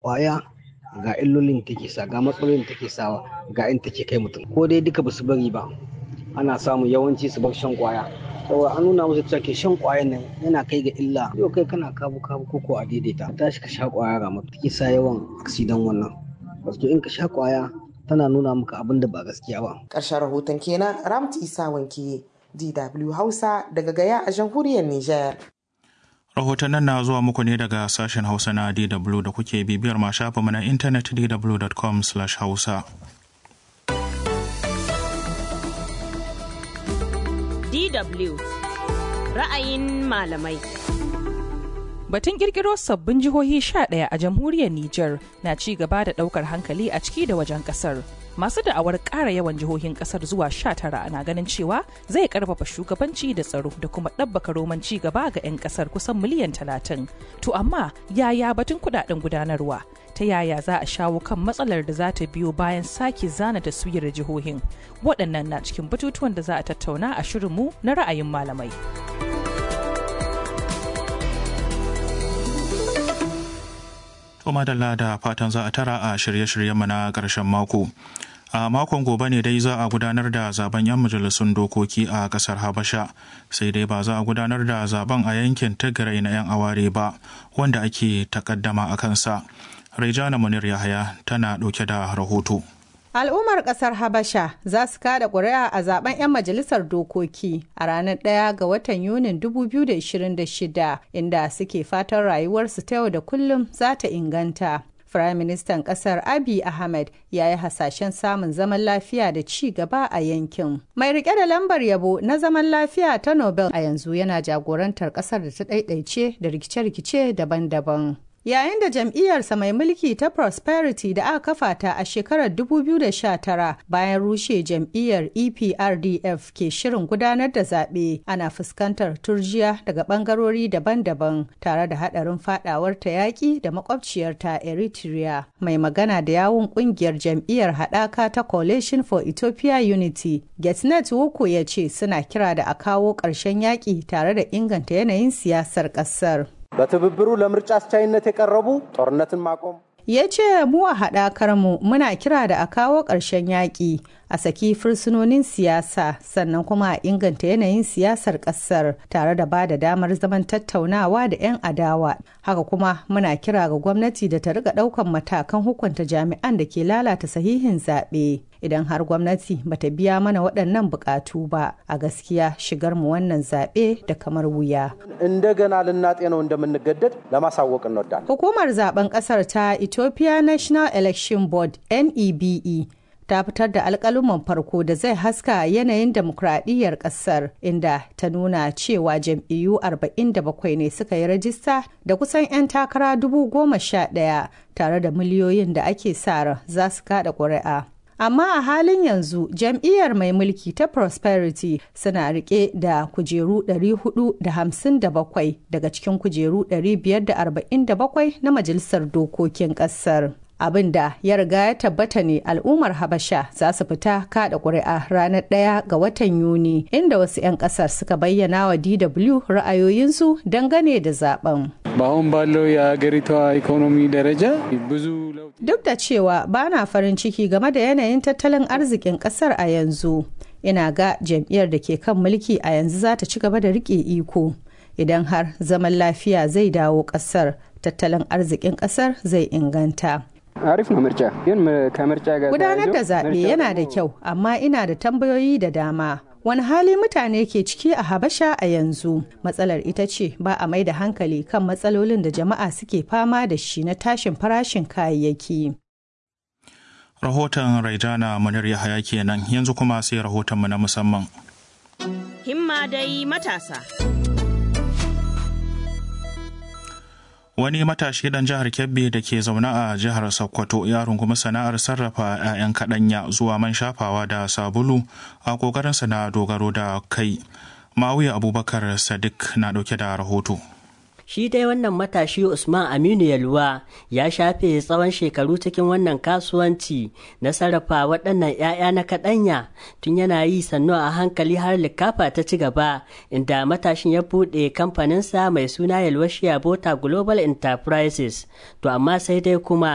kwaya ga illolin take sa ga matsalolin take sawa ga in take kai mutum ko dai duka basu bari ba ana samun yawanci su bar shan kwaya saboda an nuna musu cewa ke shan kwayan nan yana kai ga illa yau kai kana kabu kabu ko ko a daidaita tashi ka sha kwaya ga maka take sa yawan aksidan wannan wato in ka sha kwaya tana nuna maka abin da ba gaskiya ba ƙarshen rahoton kenan ramti isa wanke dw hausa daga gaya a jamhuriyar niger rahotannin na zuwa muku ne daga sashen hausa na dw da kuke bibiyar ma shafinmu na intanet dw.com hausa DW ra'ayin malamai. Batun kirkiro sabbin jihohi 11 a jamhuriyar Nijar na ci gaba da daukar hankali a ciki da wajen kasar. Masu da'awar ƙara yawan jihohin kasar zuwa 19 na ganin cewa zai karfafa shugabanci da tsaro da kuma ɗabbaka roman ci gaba ga 'yan kasar kusan miliyan 30. To amma yaya batun kudaden gudanarwa? ta yaya za a shawo kan matsalar da za ta biyo bayan sake zana taswirar jihohin waɗannan na cikin batutuwan da za a tattauna a shirinmu na ra'ayin malamai to madalla da fatan za a tara a shirye-shiryenmu na ƙarshen mako a makon gobe ne dai za a gudanar da zaben 'yan majalisun dokoki a kasar habasha sai dai ba za a gudanar da zaben a yankin tigray na 'yan aware ba wanda ake takaddama a kansa Rejana Munir Yahaya tana ɗauke da rahoto. Al'ummar ƙasar Habasha za su kada ƙuri'a a zaben 'yan majalisar dokoki a ranar ɗaya ga watan Yunin 2026 inda suke fatan rayuwarsu ta yau da kullum za ta inganta. Firaministan ƙasar Abiy Ahmed ya yi hasashen samun zaman lafiya da ci gaba a yankin. Mai rike da lambar yabo na zaman lafiya ta Nobel a yanzu yana jagorantar ƙasar da ta ɗaiɗaice da rikice-rikice daban-daban. yayin da jam'iyyarsa mai mulki ta prosperity da aka kafa ta a shekarar 2019 bayan rushe jam'iyyar eprdf ke shirin gudanar da zaɓe ana fuskantar turjiya daga ɓangarori daban-daban tare da haɗarin faɗawar ta yaƙi da makwabciyarta eritrea mai magana da yawun ƙungiyar jam'iyyar haɗaka ta coalition for ethiopia unity getnet wuku ya ce suna kira da a kawo ƙarshen yaƙi tare da inganta yanayin siyasar ƙasar በትብብሩ ለምርጫ አስቻይነት የቀረቡ ጦርነትን ማቆም ya ce mu a haɗakar mu muna kira da a kawo ƙarshen yaƙi a saki fursunonin siyasa sannan kuma a inganta yanayin siyasar ƙasar tare da ba da damar zaman tattaunawa da 'yan adawa haka kuma muna kira ga gwamnati da ta riga ɗaukan matakan hukunta jami'an da ke lalata sahihin zaɓe idan har gwamnati bata biya mana waɗannan buƙatu ba a gaskiya shigar mu wannan zaɓe da kamar wuya. እንደገና ልናጤነው እንደምንገደድ ለማሳወቅ እንወዳለን። Hukumar zaben ƙasar ta Ethiopia National Election Board NEBE ta fitar da alkaluman farko da zai haska yanayin demokradiyyar ƙasar inda ta nuna cewa jam'iyyu 47 ne suka yi rajista da kusan 'yan takara dubu goma sha ɗaya tare da miliyoyin da ake sa ran za su kada ƙuri'a. amma a halin yanzu jam'iyyar mai mulki ta prosperity suna rike da kujeru 457 daga cikin kujeru 547 na majalisar dokokin kasar abin da ya riga ya tabbata ne al'ummar habasha za su fita kada ƙuri'a ranar ɗaya ga watan yuni inda wasu 'yan ƙasar suka bayyana wa dw ra'ayoyinsu dangane da zaben በአሁን ባለው የሀገሪቷ ኢኮኖሚ ደረጃ ብዙ ለውጥ duk da cewa ba na farin ciki game da yanayin tattalin arzikin kasar a yanzu ina ga jam'iyyar da ke kan mulki a yanzu za ta ci gaba da rike iko idan har zaman lafiya zai dawo kasar tattalin arzikin kasar zai inganta አሪፍ ነው ምርጫ ግን ከምርጫ ጋር gudanar da ተያይዞ zaɓe ምርጫው yana da kyau amma ina da tambayoyi da dama wani hali mutane ke ciki a habasha a yanzu matsalar ita ce ba a mai da hankali kan matsalolin da jama'a suke fama da shi na tashin farashin kayayyaki Rahoton Raijana Munir Yahaya kenan yanzu kuma sai rahotonmu na musamman. Himma dai matasa. Wani matashi dan jihar Kebbi da ke zaune a jihar Sokoto ya rungumi sana'ar sarrafa 'ya'yan kaɗanya zuwa man shafawa da sabulu a ƙoƙarinsa na dogaro da kai. Ma'auya Abubakar Sadiq na ɗauke da rahoto. Shi dai wannan matashi Usman Aminu Yalwa ya shafe tsawon shekaru cikin wannan kasuwanci na sarrafa waɗannan 'ya'ya na kaɗanya tun yana yi sannu a hankali har likafa ta ci gaba inda matashin ya buɗe kamfaninsa mai suna Yalwa Shia Bota Global Enterprises. To amma sai dai kuma